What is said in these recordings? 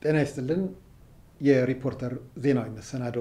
ጤና ይስጥልን። የሪፖርተር ዜናዊ መሰናዶ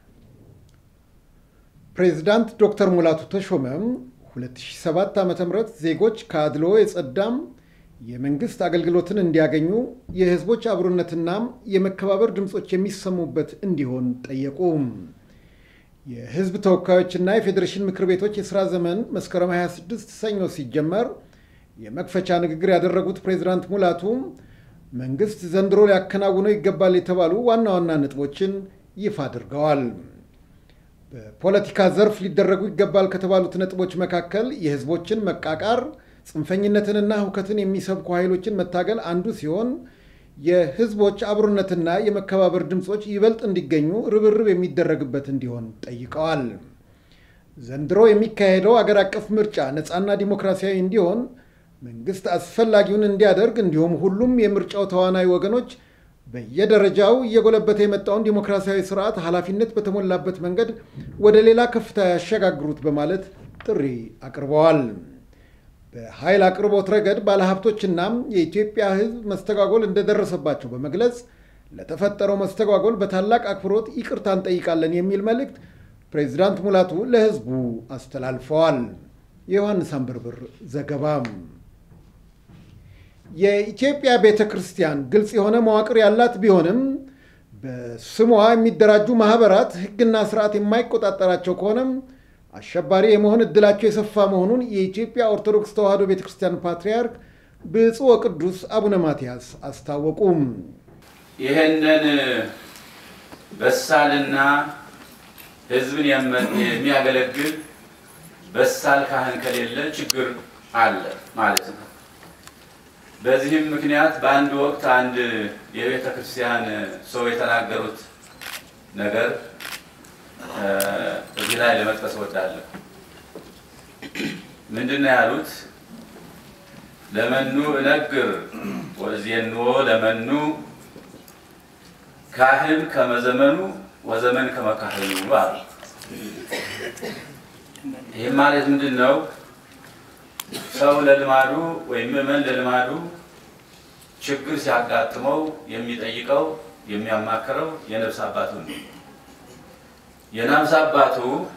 ፕሬዚዳንት ዶክተር ሙላቱ ተሾመ 2007 ዓ ም ዜጎች ከአድልዎ የጸዳም የመንግስት አገልግሎትን እንዲያገኙ የህዝቦች አብሮነትና የመከባበር ድምፆች የሚሰሙበት እንዲሆን ጠየቁ። የህዝብ ተወካዮችና የፌዴሬሽን ምክር ቤቶች የሥራ ዘመን መስከረም 26 ሰኞ ሲጀመር የመክፈቻ ንግግር ያደረጉት ፕሬዚዳንት ሙላቱ መንግስት ዘንድሮ ሊያከናውነው ይገባል የተባሉ ዋና ዋና ነጥቦችን ይፋ አድርገዋል። በፖለቲካ ዘርፍ ሊደረጉ ይገባል ከተባሉት ነጥቦች መካከል የህዝቦችን መቃቃር፣ ጽንፈኝነትንና ሁከትን የሚሰብኩ ኃይሎችን መታገል አንዱ ሲሆን የህዝቦች አብሮነትና የመከባበር ድምፆች ይበልጥ እንዲገኙ ርብርብ የሚደረግበት እንዲሆን ጠይቀዋል። ዘንድሮ የሚካሄደው አገር አቀፍ ምርጫ ነፃና ዲሞክራሲያዊ እንዲሆን መንግስት አስፈላጊውን እንዲያደርግ እንዲሁም ሁሉም የምርጫው ተዋናይ ወገኖች በየደረጃው እየጎለበተ የመጣውን ዲሞክራሲያዊ ስርዓት ኃላፊነት በተሞላበት መንገድ ወደ ሌላ ከፍታ ያሸጋግሩት በማለት ጥሪ አቅርበዋል። በኃይል አቅርቦት ረገድ ባለሀብቶችና የኢትዮጵያ ህዝብ መስተጓጎል እንደደረሰባቸው በመግለጽ ለተፈጠረው መስተጓጎል በታላቅ አክብሮት ይቅርታ እንጠይቃለን የሚል መልእክት ፕሬዚዳንት ሙላቱ ለህዝቡ አስተላልፈዋል። የዮሐንስ አንበርብር ዘገባ። የኢትዮጵያ ቤተ ክርስቲያን ግልጽ የሆነ መዋቅር ያላት ቢሆንም በስሟ የሚደራጁ ማህበራት ህግና ስርዓት የማይቆጣጠራቸው ከሆነም አሸባሪ የመሆን እድላቸው የሰፋ መሆኑን የኢትዮጵያ ኦርቶዶክስ ተዋሕዶ ቤተ ክርስቲያን ፓትርያርክ ብፁዕ ወቅዱስ አቡነ ማትያስ አስታወቁም። ይህንን በሳልና ህዝብን የሚያገለግል በሳል ካህን ከሌለ ችግር አለ ማለት ነው። በዚህም ምክንያት በአንድ ወቅት አንድ የቤተ ክርስቲያን ሰው የተናገሩት ነገር እዚህ ላይ ለመጥቀስ እወዳለሁ። ምንድን ነው ያሉት? ለመኑ እነግር ወእዜንዎ ለመኑ ካህን ከመዘመኑ ወዘመን ከመካህኑ አሉ። ይህም ማለት ምንድን ነው? ሰው ለልማዱ ወይም ምዕመን ለልማዱ ችግር ሲያጋጥመው የሚጠይቀው የሚያማክረው የነፍስ አባቱ ነው። የነፍስ አባቱ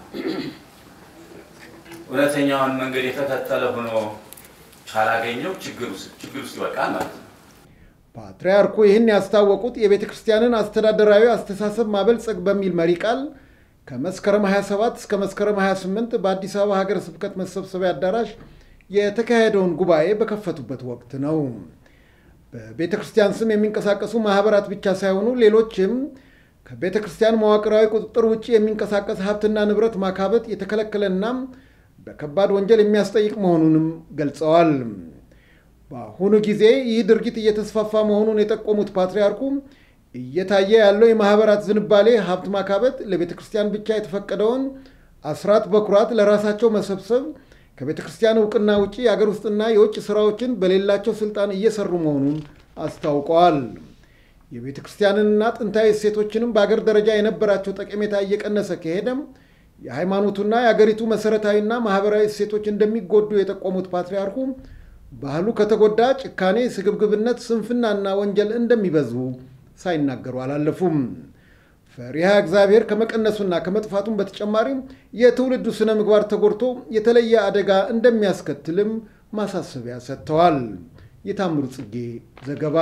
እውነተኛውን መንገድ የተከተለ ሆኖ ካላገኘው ችግር ውስጥ ይወድቃል ማለት ነው። ፓትርያርኩ ይህን ያስታወቁት የቤተ ክርስቲያንን አስተዳደራዊ አስተሳሰብ ማበልጸግ በሚል መሪ ቃል ከመስከረም 27 እስከ መስከረም 28 በአዲስ አበባ ሀገረ ስብከት መሰብሰቢያ አዳራሽ የተካሄደውን ጉባኤ በከፈቱበት ወቅት ነው። በቤተ ክርስቲያን ስም የሚንቀሳቀሱ ማህበራት ብቻ ሳይሆኑ ሌሎችም ከቤተ ክርስቲያን መዋቅራዊ ቁጥጥር ውጭ የሚንቀሳቀስ ሀብትና ንብረት ማካበት የተከለከለና በከባድ ወንጀል የሚያስጠይቅ መሆኑንም ገልጸዋል። በአሁኑ ጊዜ ይህ ድርጊት እየተስፋፋ መሆኑን የጠቆሙት ፓትርያርኩ እየታየ ያለው የማህበራት ዝንባሌ ሀብት ማካበት፣ ለቤተ ክርስቲያን ብቻ የተፈቀደውን አስራት በኩራት ለራሳቸው መሰብሰብ፣ ከቤተ ክርስቲያን እውቅና ውጭ የአገር ውስጥና የውጭ ስራዎችን በሌላቸው ስልጣን እየሰሩ መሆኑን አስታውቀዋል። የቤተ ክርስቲያንንና ጥንታዊ እሴቶችንም በአገር ደረጃ የነበራቸው ጠቀሜታ እየቀነሰ ከሄደም የሃይማኖቱና የአገሪቱ መሰረታዊና ማህበራዊ እሴቶች እንደሚጎዱ የጠቆሙት ፓትርያርኩ ባህሉ ከተጎዳ ጭካኔ፣ ስግብግብነት፣ ስንፍናና ወንጀል እንደሚበዙ ሳይናገሩ አላለፉም። ፈሪሃ እግዚአብሔር ከመቀነሱና ከመጥፋቱም በተጨማሪም የትውልዱ ስነ ምግባር ተጎድቶ የተለየ አደጋ እንደሚያስከትልም ማሳሰቢያ ሰጥተዋል። የታምሩ ጽጌ ዘገባ።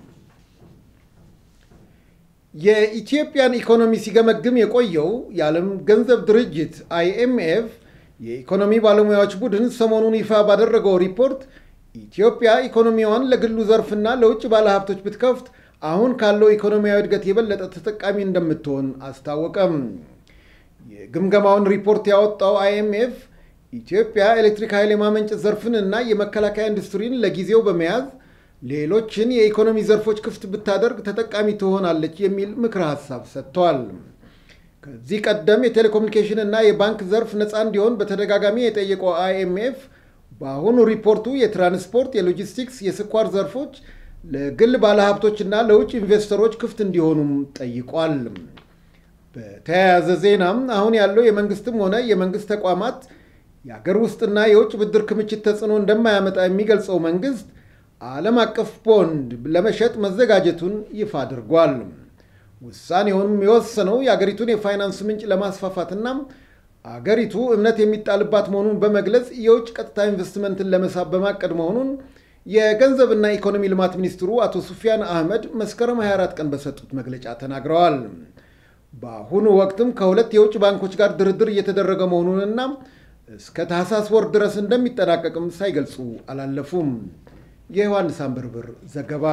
የኢትዮጵያን ኢኮኖሚ ሲገመግም የቆየው የዓለም ገንዘብ ድርጅት አይኤምኤፍ የኢኮኖሚ ባለሙያዎች ቡድን ሰሞኑን ይፋ ባደረገው ሪፖርት ኢትዮጵያ ኢኮኖሚዋን ለግሉ ዘርፍና ለውጭ ባለሀብቶች ብትከፍት አሁን ካለው ኢኮኖሚያዊ እድገት የበለጠ ተጠቃሚ እንደምትሆን አስታወቀም። የግምገማውን ሪፖርት ያወጣው አይኤምኤፍ ኢትዮጵያ ኤሌክትሪክ ኃይል የማመንጨት ዘርፍን እና የመከላከያ ኢንዱስትሪን ለጊዜው በመያዝ ሌሎችን የኢኮኖሚ ዘርፎች ክፍት ብታደርግ ተጠቃሚ ትሆናለች የሚል ምክረ ሀሳብ ሰጥቷል። ከዚህ ቀደም የቴሌኮሙኒኬሽን እና የባንክ ዘርፍ ነፃ እንዲሆን በተደጋጋሚ የጠየቀው አይኤምኤፍ በአሁኑ ሪፖርቱ የትራንስፖርት፣ የሎጂስቲክስ፣ የስኳር ዘርፎች ለግል ባለሀብቶችና ለውጭ ኢንቨስተሮች ክፍት እንዲሆኑም ጠይቋል። በተያያዘ ዜናም አሁን ያለው የመንግስትም ሆነ የመንግስት ተቋማት የአገር ውስጥና የውጭ ብድር ክምችት ተጽዕኖ እንደማያመጣ የሚገልጸው መንግስት ዓለም አቀፍ ቦንድ ለመሸጥ መዘጋጀቱን ይፋ አድርጓል። ውሳኔውንም የወሰነው የአገሪቱን የፋይናንስ ምንጭ ለማስፋፋትና አገሪቱ እምነት የሚጣልባት መሆኑን በመግለጽ የውጭ ቀጥታ ኢንቨስትመንትን ለመሳብ በማቀድ መሆኑን የገንዘብና ኢኮኖሚ ልማት ሚኒስትሩ አቶ ሱፊያን አህመድ መስከረም 24 ቀን በሰጡት መግለጫ ተናግረዋል። በአሁኑ ወቅትም ከሁለት የውጭ ባንኮች ጋር ድርድር እየተደረገ መሆኑንና እስከ ታህሳስ ወር ድረስ እንደሚጠናቀቅም ሳይገልጹ አላለፉም። የዮሐንስ አንበርብር ዘገባ።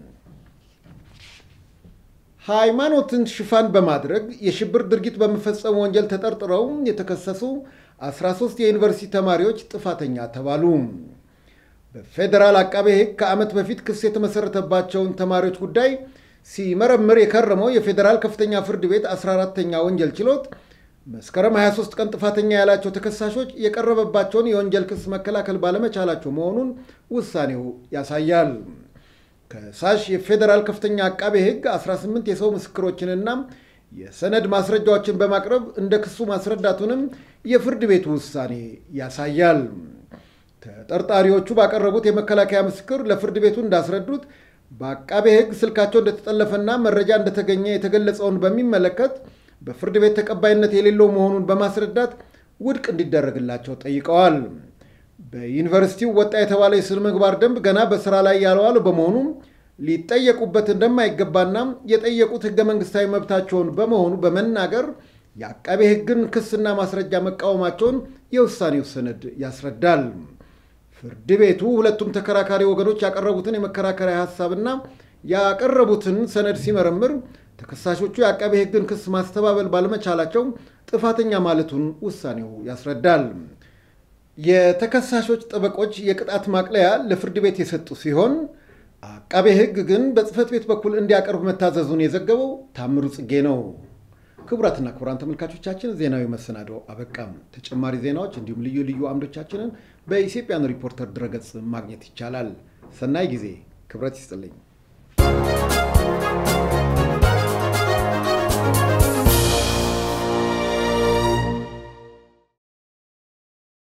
ሃይማኖትን ሽፋን በማድረግ የሽብር ድርጊት በመፈጸም ወንጀል ተጠርጥረው የተከሰሱ 13 የዩኒቨርሲቲ ተማሪዎች ጥፋተኛ ተባሉ። በፌዴራል አቃቤ ሕግ ከዓመት በፊት ክስ የተመሰረተባቸውን ተማሪዎች ጉዳይ ሲመረምር የከረመው የፌዴራል ከፍተኛ ፍርድ ቤት 14ተኛ ወንጀል ችሎት መስከረም 23 ቀን ጥፋተኛ ያላቸው ተከሳሾች የቀረበባቸውን የወንጀል ክስ መከላከል ባለመቻላቸው መሆኑን ውሳኔው ያሳያል። ከሳሽ የፌዴራል ከፍተኛ አቃቤ ሕግ 18 የሰው ምስክሮችንና የሰነድ ማስረጃዎችን በማቅረብ እንደ ክሱ ማስረዳቱንም የፍርድ ቤቱ ውሳኔ ያሳያል። ተጠርጣሪዎቹ ባቀረቡት የመከላከያ ምስክር ለፍርድ ቤቱ እንዳስረዱት በአቃቤ ሕግ ስልካቸው እንደተጠለፈና መረጃ እንደተገኘ የተገለጸውን በሚመለከት በፍርድ ቤት ተቀባይነት የሌለው መሆኑን በማስረዳት ውድቅ እንዲደረግላቸው ጠይቀዋል። በዩኒቨርሲቲው ወጣ የተባለ የስነ ምግባር ደንብ ገና በስራ ላይ ያልዋለ በመሆኑ ሊጠየቁበት እንደማይገባና የጠየቁት ህገ መንግስታዊ መብታቸውን በመሆኑ በመናገር የአቃቤ ሕግን ክስና ማስረጃ መቃወማቸውን የውሳኔው ሰነድ ያስረዳል። ፍርድ ቤቱ ሁለቱም ተከራካሪ ወገኖች ያቀረቡትን የመከራከሪያ ሀሳብና ያቀረቡትን ሰነድ ሲመረምር ተከሳሾቹ የአቃቤ ሕግን ክስ ማስተባበል ባለመቻላቸው ጥፋተኛ ማለቱን ውሳኔው ያስረዳል። የተከሳሾች ጠበቆች የቅጣት ማቅለያ ለፍርድ ቤት የሰጡ ሲሆን አቃቤ ሕግ ግን በጽህፈት ቤት በኩል እንዲያቀርብ መታዘዙን የዘገበው ታምሩ ጽጌ ነው። ክቡራትና ክቡራን ተመልካቾቻችን ዜናዊ መሰናዶ አበቃም። ተጨማሪ ዜናዎች እንዲሁም ልዩ ልዩ አምዶቻችንን በኢትዮጵያን ሪፖርተር ድረገጽ ማግኘት ይቻላል። ሰናይ ጊዜ። ክብረት ይስጥልኝ።